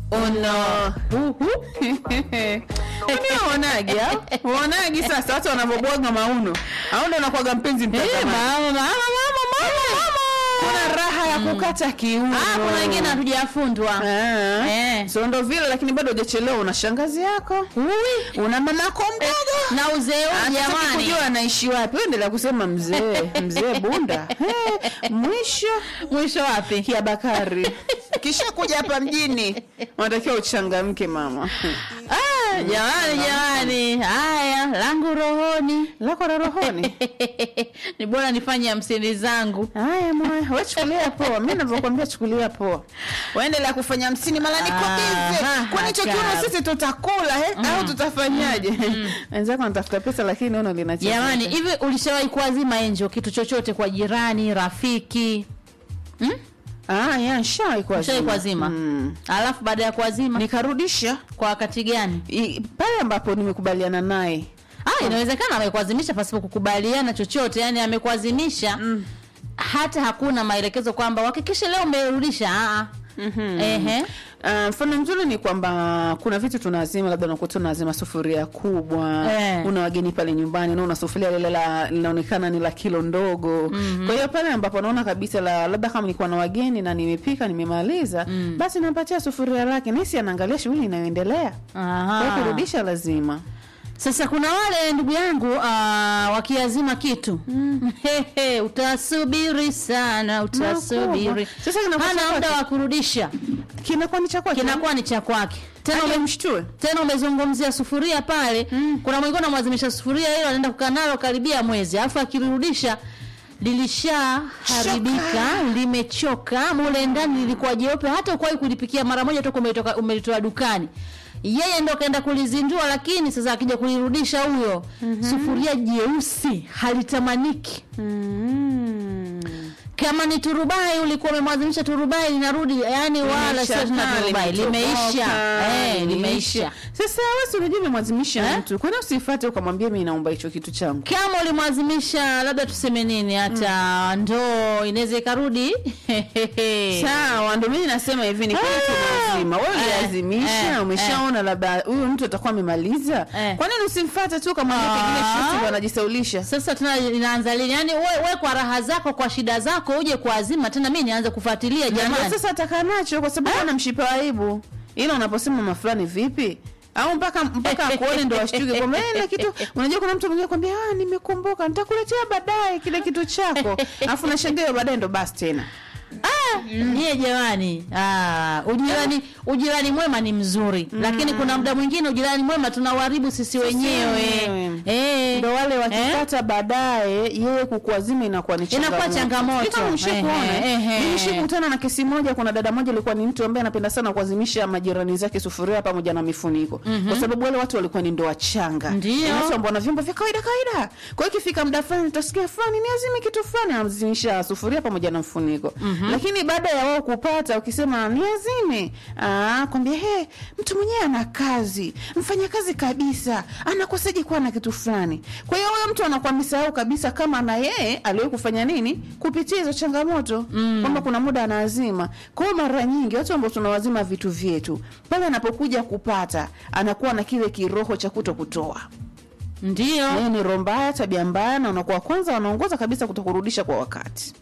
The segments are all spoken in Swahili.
uno uonagi uonagi sasa watu wanavyobwaga mauno au ndo unakwaga mpenzi Eh, mtazamaji mama, mama, mama, mama. kuna raha ya kukata kiuno Ah, kuna wengine hatujafundwa Ah. Eh. so ndo vile lakini bado hujachelewa una shangazi yako Ui. una mamako mdogo na uzee huu Anataka jamani kujua anaishi wapi Wewe endelea kusema mzee mzee bunda hey, mwisho mwisho wapi kia bakari kisha kuja hapa mjini unatakiwa uchangamke mama ah, jamani jamani haya langu rohoni lako la rohoni ni bora nifanye hamsini zangu haya moyo we chukulia poa mi navyokwambia chukulia poa waendelea kufanya hamsini mara niko bize Aha, kwani hicho hatari. kiuno sisi tutakula he? au tutafanyaje wenzako anatafuta pesa lakini ono linacheza jamani hivi ulishawahi kuazima enjo kitu chochote kwa jirani rafiki hmm? ah, ya shawai Ushawahi kuazima mm. alafu baada ya kuazima nikarudisha kwa wakati gani I- pale ambapo nimekubaliana naye ah, inawezekana amekuazimisha pasipo kukubaliana chochote yani amekuazimisha mm. hata hakuna maelekezo kwamba uhakikishe leo umerudisha ah, ah. Mhm. Ehe. Ah, mfano mzuri ni kwamba kuna vitu tunazima labda unakuta unazima sufuria kubwa Eh. una wageni pale nyumbani na una sufuria lile la linaonekana ni la kilo ndogo mm-hmm. kwa hiyo pale ambapo naona kabisa la labda kama nilikuwa na wageni na nimepika nimemaliza mm. basi nampatia sufuria lake nisi anaangalia shughuli inayoendelea Aha. kwa hiyo kurudisha lazima sasa kuna wale ndugu yangu uh, wakiazima kitu mm. utasubiri sana utasubiri Makubwa. Sasa kinakuwa hana cha muda kwake. wa kurudisha kinakuwa ni cha kwake kinakuwa ni cha kwake tena Aje ume, mshtue tena umezungumzia sufuria pale mm. kuna mwingine unamwazimisha sufuria hilo anaenda kukaa nalo karibia mwezi alafu akirudisha lilishaharibika limechoka mule ndani lilikuwa jeupe hata ukuwahi kulipikia mara moja toka umetoka umelitoa dukani yeye ndo kaenda kulizindua lakini sasa akija kulirudisha huyo mm-hmm. sufuria jeusi halitamaniki mm. kama ni turubai ulikuwa umemwazimisha turubai linarudi yani wala sio tena Limeshakaa, turubai limeisha limetoboka, eh, limeisha sasa wewe si unajua umemwazimisha Eh? mtu kwani usifuate ukamwambia mimi naomba hicho kitu changu kama ulimwazimisha labda tuseme nini hata ndoo inaweza ikarudi sawa ndo mimi nasema hivi ni kweli Ah. tunazima wewe Eh, uliazimisha eh, umeshaona labda huyu mtu atakuwa amemaliza Eh. kwa nini usimfuate tu kama Ah. pengine shuti ndo anajisaulisha sasa tena inaanza lini yani we, we kwa raha zako kwa shida zako uje kuazima tena mi nianze kufuatilia Na ndio jamani sasa atakaa nacho kwa sababu ana mshipa wa aibu ila unaposema mama fulani vipi au mpaka mpaka akuone ndo ashtuke kwamba "Eh, ile kitu unajua kuna mtu mwingine kwambia ah nimekumbuka nitakuletea baadaye kile kitu chako alafu nashangaa baadaye ndo basi tena nyie jamani ah, ujirani ujirani mwema ni mzuri lakini kuna muda mwingine ujirani mwema tunauharibu sisi wenyewe wenyewe. Eh. ndo wale Eh? wakipata baadaye yeye kukuazima inakuwa ni Inakuwa changamoto. Sijui kama mshakuona, Ehe, eh? ehe. Mimi nishakutana na kesi moja kuna dada moja alikuwa ni mtu ambaye anapenda sana kuazimisha majirani zake sufuria pamoja na mifuniko kwa sababu wale watu walikuwa ni ndoa changa Ndio. Ni watu ambao wana vyombo vya kawaida kawaida kwa hiyo ikifika muda fulani utasikia fulani niazime kitu fulani anazimisha sufuria pamoja na mfuniko lakini baada ya wao kupata ukisema niazime ah kwambia he mtu mwenyewe ana kazi mfanya kazi kabisa anakosaje kuwa na kitu fulani kwa hiyo huyo mtu anakuwa amesahau kabisa kama na yeye aliwahi kufanya nini kupitia hizo changamoto mm. kwamba kuna muda anaazima kwa hiyo mara nyingi watu ambao tunawazima vitu vyetu pale anapokuja kupata anakuwa na kile kiroho cha kuto kutoa ndio yeye ni roho mbaya tabia mbaya na unakuwa kwanza wanaongoza kabisa kutokurudisha kwa wakati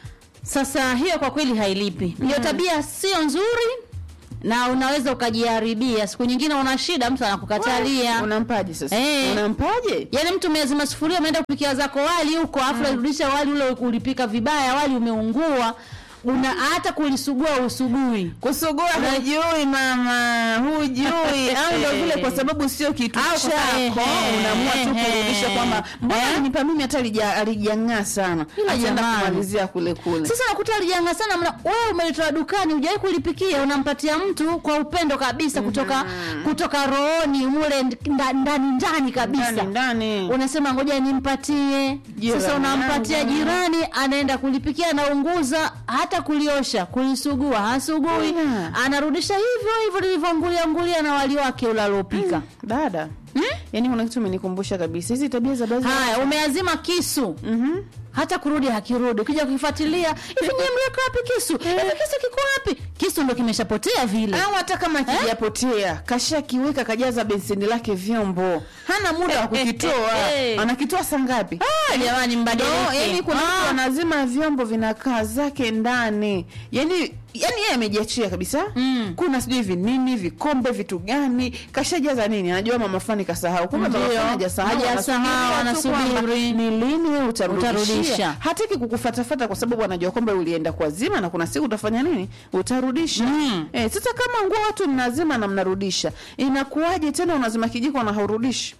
Sasa hiyo kwa kweli hailipi. Hiyo tabia sio nzuri na unaweza ukajiharibia. Siku nyingine una shida, mtu anakukatalia. unampaje sasa Eh. unampaje Yaani mtu umeazima sufuria umeenda kupikia zako wali huko, afu unarudisha wali ule ulipika vibaya, wali umeungua. Una hata kulisugua usugui. kusugua hujui mama hujui au ndo vile kwa sababu sio kitu Au kwa chako sababu- ehe, unaamua tu ehe. kurudisha kwamba mbona nipa mimi hata alija- alijang'aa sana Ila ataenda jamani. kumalizia kule kule Sasa nakuta alijanga sana mna wewe umelitoa dukani hujawahi kulipikia unampatia mtu kwa upendo kabisa kutoka kutoka rohoni mule nda- ndani ndani kabisa. ndani ndani unasema ngoja nimpatie Jirani sasa unampatia yangu. jirani anaenda kulipikia anaunguza hata kuliosha kulisugua hasugui Yeah. anarudisha hivyo hivyo lilivyoangulia angulia na wali wake ule aliopika dada yaani kuna kitu umenikumbusha kabisa hizi tabia za baadhi haya umeazima kisu Mhm. hata kurudi hakirudi ukija kukifuatilia hivi nyie mliweka wapi kisu hivi kisu kiko wapi kisu ndo kimeshapotea vile au hata kama kijapotea kashakiweka kajaza beseni lake vyombo hana muda wa kukitoa Eh. anakitoa saa ngapi Ah, jamani No, mbadilike yani kuna mtu Ah. anazima vyombo vinakaa zake ndani yani yani yeye amejiachia kabisa Mm. kuna sijui vinini vikombe vitu gani kashajaza nini anajua mama fulani kasahau kumbe mama Ndio. fulani hajasahau Hajasahau, anasubiria tu anasubiri. kwamba ni lini wewe utarudishia Utarudisha. hataki kukufatafata kwa sababu anajua kwamba ulienda kwa zima na kuna siku utafanya nini utarudisha Mm. eh, sasa kama nguo watu mnazima na mnarudisha inakuwaje tena unazima kijiko na haurudishi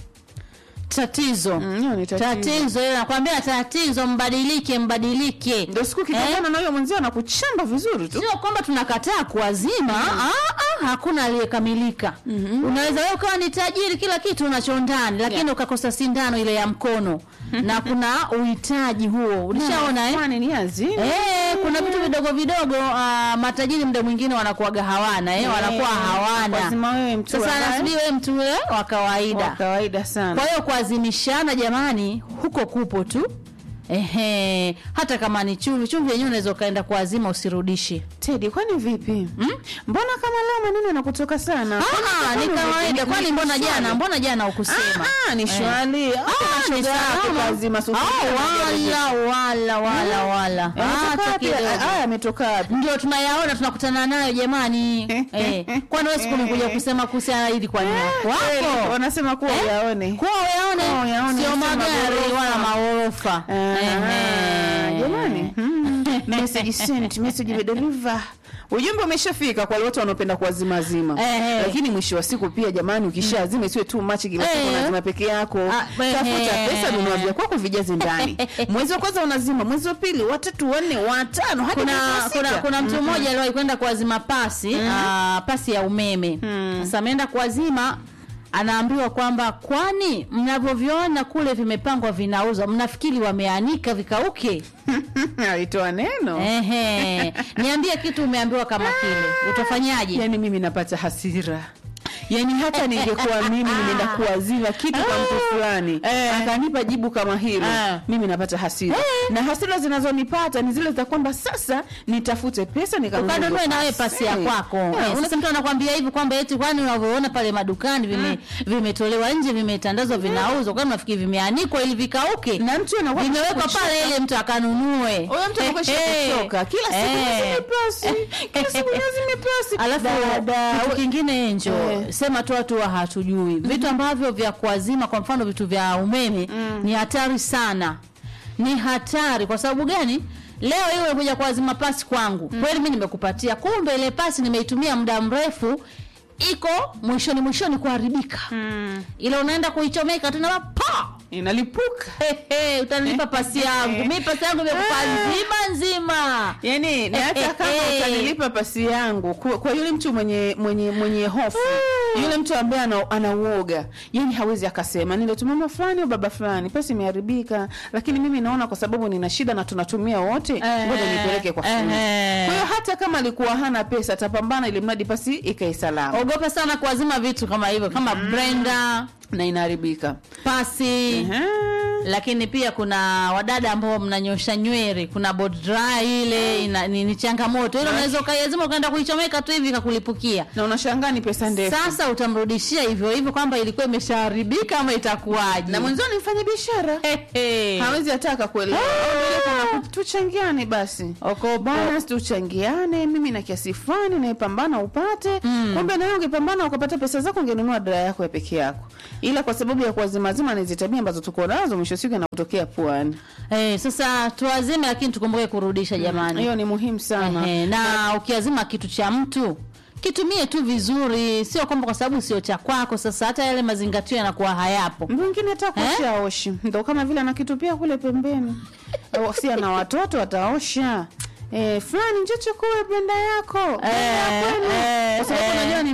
tatizo Mm, hiyo ni tatizo. tatizo hiyo nakwambia tatizo mbadilike mbadilike ndio siku kikutana na huyo mwenzio anakuchamba vizuri tu sio kwamba tunakataa kuwazima ah, ah, hakuna aliyekamilika unaweza wewe ukawa ni tajiri kila kitu unacho ndani lakini Yeah. ukakosa sindano ile ya mkono na kuna uhitaji huo ulishaona eh? Kwani ni azini Eh, kuna vitu vidogo vidogo ah, matajiri muda mwingine wanakuwaga hawana eh, wanakuwa hawana lazima wewe mtu sasa ambaye- anasubiri wewe mtu ule wa wa kawaida kawaida sana kwa hiyo kuazimishana jamani huko kupo tu ehe hata kama ni chumvi chumvi yenyewe unaweza ukaenda kuazima usirudishe Teddy, kwani vipi mbona kama leo maneno yanakutoka sana Ah, ni kawaida kwani mbona jana mbona jana ukusema Ah, ah, ni shwali Ah, ni salama. lazima Ah, wala wala wala wala hata kidogo aya ametoka wapi ndio tunayaona tunakutana nayo jamani eh, kwani wewe siku nikuja kusema kuhusiana hili kwa nini Eh, wako wanasema kuwa Eh? uyaone kuwa uyaone Kuwa uyaone, sio sio magari maghorofa. wala maghorofa Ah, Ehe. jamani Mm. message sent message deliver ujumbe umeshafika kwa wale watu wanaopenda kuwazimazima Ehe. lakini mwisho wa siku pia jamani ukishazima isiwe tu machi kila siku Eh. unazima peke yako Ah, ehe. tafuta pesa nunua vya kwako vijaze ndani mwezi wa kwanza unazima mwezi wa pili watatu wanne watano hadi kuna mwezi wa kuna sita. kuna mtu mmoja aliwahi kwenda kuwazima pasi ah, pasi ya umeme sasa ameenda kuwazima anaambiwa kwamba kwani mnavyoviona kule vimepangwa vinauzwa mnafikiri wameanika vikauke alitoa neno ehe niambie kitu umeambiwa kama kile utafanyaje yani mimi napata hasira yani hata ningekuwa mimi nimeenda kuwazima kitu kwa mtu fulani Eh. akanipa jibu kama hilo Eh. mimi napata hasira na hasira zinazonipata ni zile za kwamba sasa nitafute pesa nikanunue ukanunue hizo nawe pasi ya Eh. kwako Eh, Eh, sasa mtu anakwambia hivi kwamba eti kwani unavyoona pale madukani vime vimetolewa nje vimetandazwa vinauzwa kwani unafikiri vimeanikwa ili vikauke na mtu anakuwa vimewekwa ameshakuchoka. pale ili mtu akanunue huyo mtu anakuwa Eh, eh. kuchoka kila siku Eh. lazima pasi kila siku lazima pasi alafu Dada, kitu we- kingine enjo Eh. sema tu watu wa hatujui vitu ambavyo vya kuazima kwa mfano vitu vya umeme ni hatari sana ni hatari kwa sababu gani leo hiyo umekuja kuazima pasi kwangu kweli mi nimekupatia kumbe ile pasi nimeitumia muda mrefu iko mwishoni mwishoni kuharibika ila unaenda kuichomeka tena pa inalipuka Hehe, utanilipa pasi yangu mi pasi yangu imekupa nzima nzima yani na hata kama Eh, eh, eh. utanilipa pasi yangu kwa, kwa yule mtu mwenye mwenye mwenye hofu yule mtu ambaye ana, ana uoga yani hawezi akasema niletuma mama fulani au baba fulani pasi imeharibika lakini mimi naona kwa sababu nina shida na tunatumia wote ngoja nipeleke kwa fundi eh. kwa hiyo hata kama alikuwa hana pesa atapambana ili mradi pasi ikae salama ogopa sana kuazima vitu kama hivyo kama blender na inaharibika pasi Ehe. lakini pia kuna wadada ambao mnanyosha nywele kuna board dry ile ina, ni, ni changamoto ile unaweza ukaiazima ukaenda kuichomeka tu hivi ikakulipukia na unashangaa ni pesa ndefu sasa utamrudishia hivyo hivyo kwamba ilikuwa imeshaharibika ama itakuwaje na mwenzio ni mfanya biashara Hehe. hawezi ataka kuelewa Au ile tuchangiane basi Oko bana tuchangiane mimi na kiasi fulani naepambana upate kumbe nawe ungepambana ukapata pesa zako ungenunua dara yako ya peke yako ila kwa sababu ya kuwazimazima na hizi tabia ambazo tuko nazo mwisho wa siku inakutokea puani Eh, sasa tuazime lakini tukumbuke kurudisha jamani hiyo ni muhimu sana Ehe, na ukiazima kitu cha mtu kitumie tu vizuri sio kwamba kwa sababu sio cha kwako sasa hata yale mazingatio yanakuwa hayapo mwingine hata kuosha aoshi ndo kama vile anakitupia kule pembeni Au si ana watoto ataosha Eh, fulani njoo chukue blenda yako Blender ya Eh, kwenu. eh, kwa sababu eh. unajua ni mtu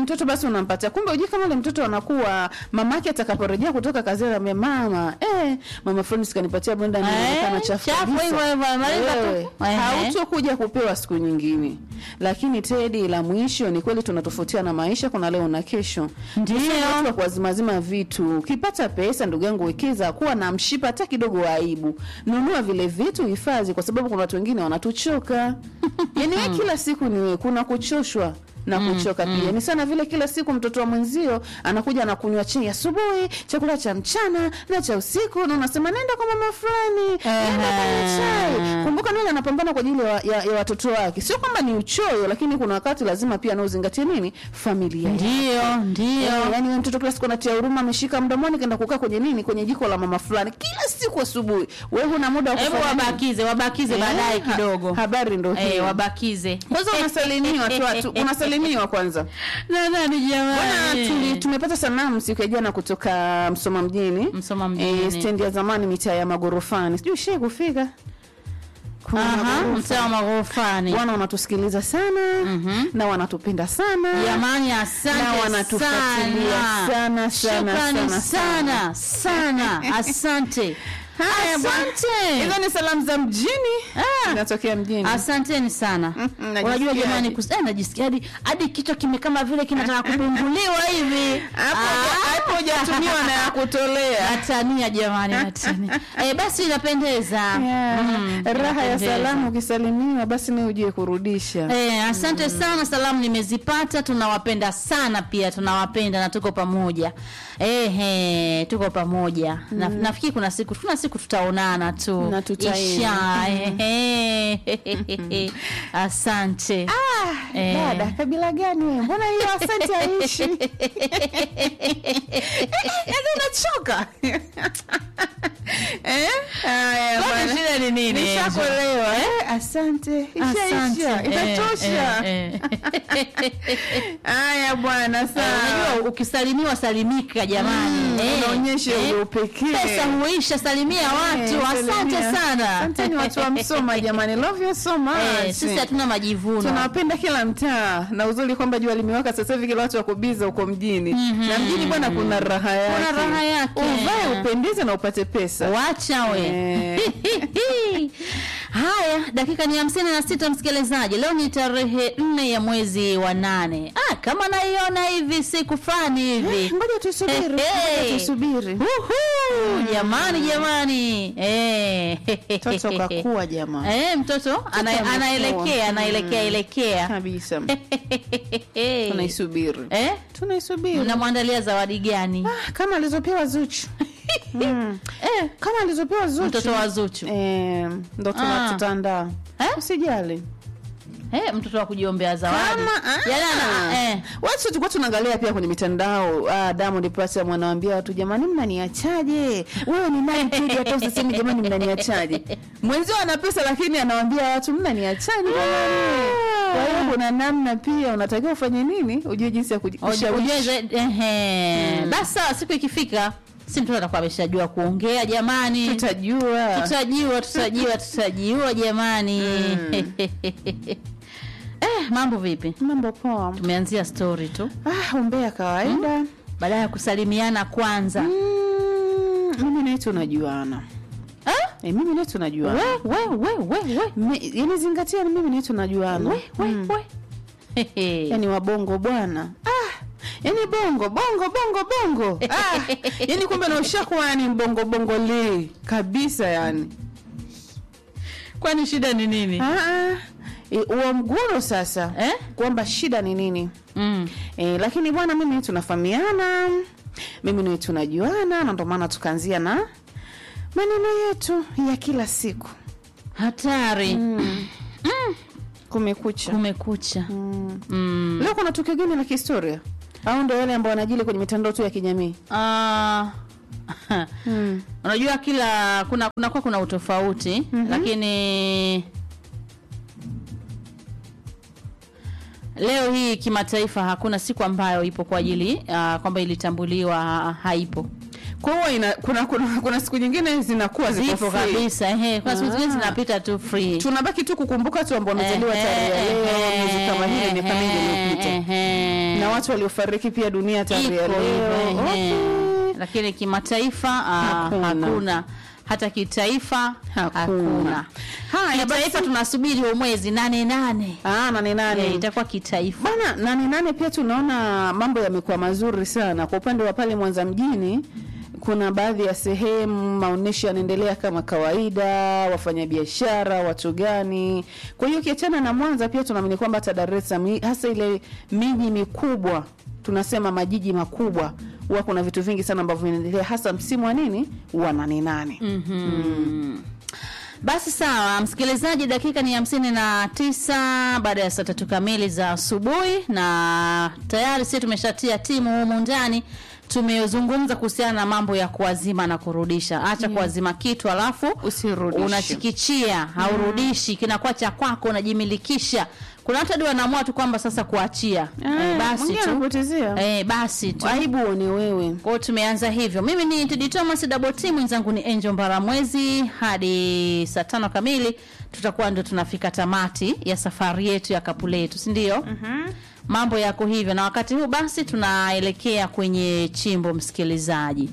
mtoto basi unampatia kumbe ujui kama ule mtoto anakuwa mamake atakaporejea kutoka kazini ame mama eh, mama fulani sikanipatia blender Eh, inaonekana chafu chafu kabisa." hivyo hivyo, maliza tu. Wewe, Ehe. hautokuja kupewa siku nyingine lakini tedi la mwisho ni kweli tunatofautiana maisha kuna leo na kesho Ndio. Tusiwe watu wa kuwazimazima vitu ukipata pesa ndugu yangu wekeza kuwa na mshipa hata kidogo wa aibu nunua vile vitu hifadhi kwa sababu kuna watu wengine wanatuchoka yani wewe kila siku ni wewe kuna kuchoshwa na kuchoka pia ni sana vile kila siku mtoto wa mwenzio anakuja anakunywa chai asubuhi chakula cha mchana na cha usiku na unasema nenda kwa mama fulani nenda kwenye chai kumbuka nani anapambana kwa ajili ya, ya, ya watoto wake sio kwamba ni uchoyo lakini kuna wakati lazima pia anaozingatia nini familia yake. ndio ndio Eh, yani wewe mtoto kila siku anatia huruma ameshika mdomoni kaenda kukaa kwenye nini kwenye jiko la mama fulani kila siku asubuhi wewe huna muda wa hebu kufanya nini? wabakize wabakize Eh, baadaye ha- kidogo habari ndo eh, hiyo wabakize kwanza unasalimiwa tu, tu unasalimiwa kwanza na nani Bwana, tuli, jamani tumepata sanamu siku ya jana kutoka Msoma mjini Msoma mjini. eh, stendi ya zamani mitaa ya magorofani sijui shee kufika Kuna Aha, magorofa. mtaa wa maghorofani Bwana wanatusikiliza sana na wanatupenda sana jamani na asante wanatufuatilia sana, sana, Shukrani sana, sana sana asante Haya, bwana. asante hizo ni salamu za mjini Ah. inatokea mjini asanteni sana Mm, unajua najisikiaje? jamani kus- eh, najisikia hadi hadi kichwa kime kama vile kinataka kupinduliwa hivi hapo Ah. hapo hujatumiwa na ya kutolea natania jamani natania eh, basi inapendeza Yeah. Mm, raha ya inapendeza. salamu ukisalimiwa basi ni ujue kurudisha Eh, asante sana salamu nimezipata tunawapenda sana pia tunawapenda na tuko pamoja Ehe, tuko pamoja na, nafikiri kuna siku kuna siku tutaonana tu Na tutaenda. Isha, ehe. asante Ah, Eh. dada kabila gani wewe? mbona hiyo asante aishi yaani unachoka Eh? Haya, Kwani bwana. shida ni nini, Nishakuelewa, eh? asante Asante. ishaisha itatosha Eh, eh, eh. haya bwana Eh, sawa unajua ukisalimiwa salimika jamani Mm, Eh, unaonyesha eh. ule upekee. pesa huisha salimia watu Eh, asante salimia. sana asanteni watu wa msoma jamani love you so much Eh, sisi hatuna majivuno tunawapenda kila mtaa na uzuri kwamba jua limewaka sasa hivi kila watu wakubiza huko mjini na mjini bwana kuna raha yake Kuna raha yake. uvae upendeze na upate pesa wacha we Eh. haya dakika ni hamsini na sita msikilizaji leo ni tarehe nne ya mwezi wa nane ah, kama naiona hivi siku fulani hivi ngoja tusubiri Hey, ngoja hey. tusubiri Uhu, jamani jamani eh. toto kakua jamaa Eh, mtoto ana, amekuwa. anaelekea anaelekea elekea kabisa tunaisubiri eh? tunaisubiri mnamwandalia zawadi gani Ah, kama alizopewa Zuchu mm. eh, kama alizopewa Zuchu mtoto wa Zuchu eh, ndo tuna- Ah. tutaandaa Eh? usijali eh, mtoto wa kujiombea zawadi kama ah, Yaani ana- eh. watu tulikuwa tunaangalia pia kwenye mitandao ah, Diamond Platnumz anawaambia watu jamani mnaniachaje wewe ni nani tuje hata usiseme jamani mnaniachaje mwenzio ana pesa lakini anawaambia watu mnaniachaje jamani kwa hiyo kuna namna pia unatakiwa ufanye nini ujue jinsi ya kuji- Ujue kushawishi zaidi- ehe. basi sawa siku ikifika si mtoto atakuwa ameshajua kuongea jamani tutajua tutajiwa tutajiwa tutajiwa jamani eh, mambo vipi mambo poa tumeanzia story tu ah, umbea kawaida baada ya kusalimiana kwanza Mm, mimi naye tunajuana Eh? e, mimi naye tunajuana we we we we we Me- yani zingatia ni mimi naye tunajuana we we Mm. we Hehe. yani wabongo bwana ah, yani bongo bongo bongo bongo ah, yani kumbe na ushakuwa yani mbongo bongo li kabisa yani kwani shida ni nini ah, ah. E, uo mguro sasa Eh? kwamba shida ni nini mm. e, lakini bwana mimi tunafahamiana mimi nawe tunajuana na ndo maana tukaanzia na maneno yetu ya kila siku hatari kumekucha kumekucha mm. mm. leo kuna tukio gani la kihistoria au ndo yale ambao wanajili kwenye mitandao tu ya kijamii Ah, mm. unajua kila kuna kuna kwa kuna utofauti Mhm. lakini leo hii kimataifa hakuna siku ambayo ipo kwa ajili uh, kwamba ilitambuliwa ha- haipo kwa hiyo ina- kuna, kuna, kuna siku nyingine zinakuwa ziko zipo free. kabisa ehe kwa siku zingine Ah. zinapita tu free tunabaki tu kukumbuka tu ambao wamezaliwa tarehe ya leo miezi kama hile miaka mingi iliyopita na watu waliofariki pia dunia tarehe ya Iko leo hivyo, ehe. Okay. lakini kimataifa ah, Hakuna. hakuna. hata kitaifa Hakuna. hakuna Haya, kitaifa basi- tunasubiri huo mwezi nane nane Ah, nane nane Eh, itakuwa kitaifa bana nane nane pia tunaona mambo yamekuwa mazuri sana kwa upande wa pale Mwanza mjini kuna baadhi ya sehemu maonyesho yanaendelea kama kawaida, wafanyabiashara, watu gani. Kwa hiyo ukiachana na Mwanza, pia tunaamini kwamba hata Dar es Salaam, hasa ile miji mikubwa, tunasema majiji makubwa, huwa kuna vitu vingi sana ambavyo vinaendelea, hasa msimu wa nini wa nane nane. Basi sawa, msikilizaji, dakika ni hamsini na tisa baada ya saa tatu kamili za asubuhi, na tayari sisi tumeshatia timu humu ndani. Tumezungumza kuhusiana na mambo ya kuazima na kurudisha. Acha kuazima kitu alafu Usirudishe. unachikichia, haurudishi, kinakuwa cha kwako, unajimilikisha. Kuna watu hadi wanaamua tu kwamba sasa kuachia, eh, basi mwingine tu anapotezea. eh, basi tu Aibu uone wewe. kwa hiyo tumeanza hivyo. Mimi ni Tedi Thomas double team, mwenzangu ni Angel Mbaramwezi. Hadi saa tano kamili tutakuwa ndio tunafika tamati ya safari yetu ya kapu letu, si ndio? Mambo yako hivyo, na wakati huu basi tunaelekea kwenye chimbo, msikilizaji.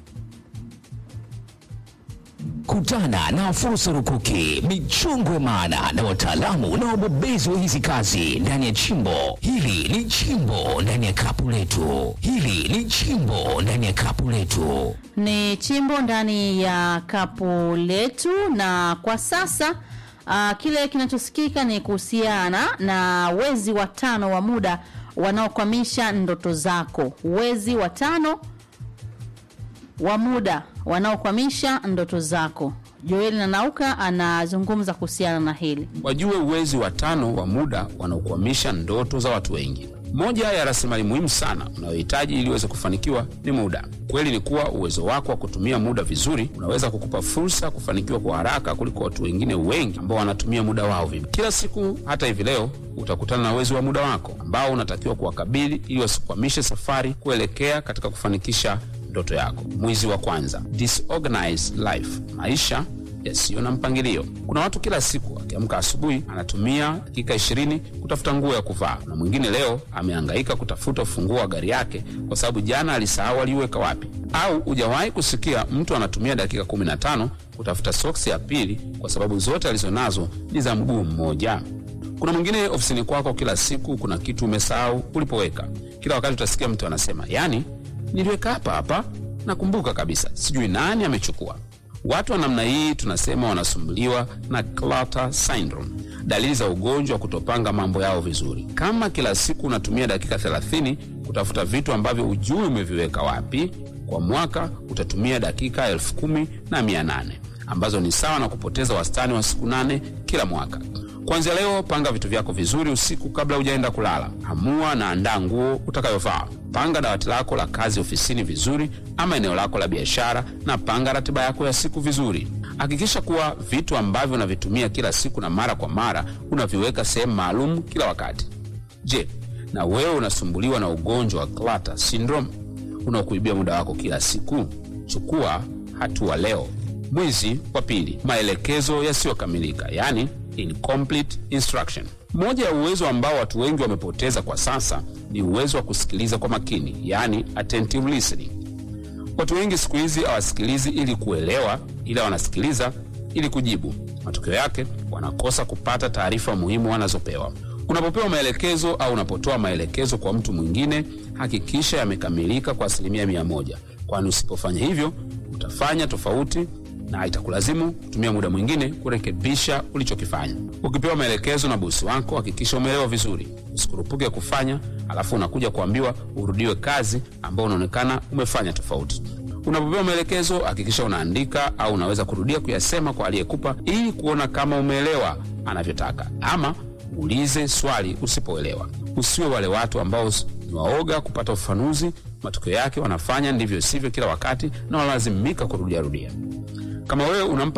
Kutana na fursa rukuki, michongwe maana na wataalamu na wabobezi wa hizi kazi ndani ya chimbo. Hili ni chimbo ndani ya kapu letu. Hili ni chimbo ndani ya kapu letu. ni chimbo ndani ya kapu letu, na kwa sasa uh, kile kinachosikika ni kuhusiana na wezi watano wa muda wanaokwamisha ndoto zako. Wezi watano wa muda wanaokwamisha ndoto zako. Joel Nanauka anazungumza kuhusiana na hili. wajue uwezi wa tano wa muda wanaokwamisha ndoto za watu wengi. Moja ya rasilimali muhimu sana unayohitaji ili uweze kufanikiwa ni muda. Kweli ni kuwa uwezo wako wa kutumia muda vizuri unaweza kukupa fursa ya kufanikiwa kwa haraka kuliko watu wengine wengi ambao wanatumia muda wao vibaya. Kila siku, hata hivi leo, utakutana na uwezi wa muda wako ambao unatakiwa kuwakabili ili wasikwamishe safari kuelekea katika kufanikisha ndoto yako. Mwizi wa kwanza, disorganized life, maisha yasiyo na mpangilio. Kuna watu kila siku akiamka asubuhi anatumia dakika ishirini kutafuta nguo ya kuvaa, na mwingine leo amehangaika kutafuta ufunguo wa gari yake kwa sababu jana alisahau aliuweka wapi. Au hujawahi kusikia mtu anatumia dakika kumi na tano kutafuta soksi ya pili kwa sababu zote alizonazo ni za mguu mmoja. Kuna mwingine ofisini kwako, kila siku kuna kitu umesahau ulipoweka. Kila wakati utasikia mtu anasema, yani niliweka hapa hapa, nakumbuka kabisa, sijui nani amechukua. Watu wa namna hii tunasema wanasumbuliwa na clutter syndrome, dalili za ugonjwa wa kutopanga mambo yao vizuri. Kama kila siku unatumia dakika 30 kutafuta vitu ambavyo hujui umeviweka wapi, kwa mwaka utatumia dakika elfu kumi na mia nane ambazo ni sawa na kupoteza wastani wa siku nane kila mwaka. Kuanzia leo, panga vitu vyako vizuri usiku kabla hujaenda kulala. Amua na andaa nguo utakayovaa. Panga dawati lako la kazi ofisini vizuri, ama eneo lako la biashara, na panga ratiba yako ya siku vizuri. Hakikisha kuwa vitu ambavyo unavitumia kila siku na mara kwa mara unaviweka sehemu maalum kila wakati. Je, na wewe unasumbuliwa na ugonjwa wa clutter syndrome unaokuibia muda wako kila siku? Chukua hatua leo. Mwizi wa pili, maelekezo yasiyokamilika, yani incomplete instruction. Moja ya uwezo ambao watu wengi wamepoteza kwa sasa ni uwezo wa kusikiliza kwa makini, yani attentive listening. Watu wengi siku hizi hawasikilizi ili kuelewa, ila wanasikiliza ili kujibu. Matokeo yake wanakosa kupata taarifa muhimu wanazopewa. Unapopewa maelekezo au unapotoa maelekezo kwa mtu mwingine, hakikisha yamekamilika kwa asilimia mia moja, kwani usipofanya hivyo utafanya tofauti na itakulazimu kutumia muda mwingine kurekebisha ulichokifanya. Ukipewa maelekezo na bosi wako, hakikisha umeelewa vizuri, usikurupuke kufanya alafu unakuja kuambiwa urudiwe kazi ambao unaonekana umefanya tofauti. Unapopewa maelekezo, hakikisha unaandika au unaweza kurudia kuyasema kwa aliyekupa ili kuona kama umeelewa anavyotaka, ama ulize swali usipoelewa. Usiwe wale watu ambao ni waoga kupata ufafanuzi, matokeo yake wanafanya ndivyo sivyo kila wakati na wanalazimika kurudiarudia. Kama wewe unampa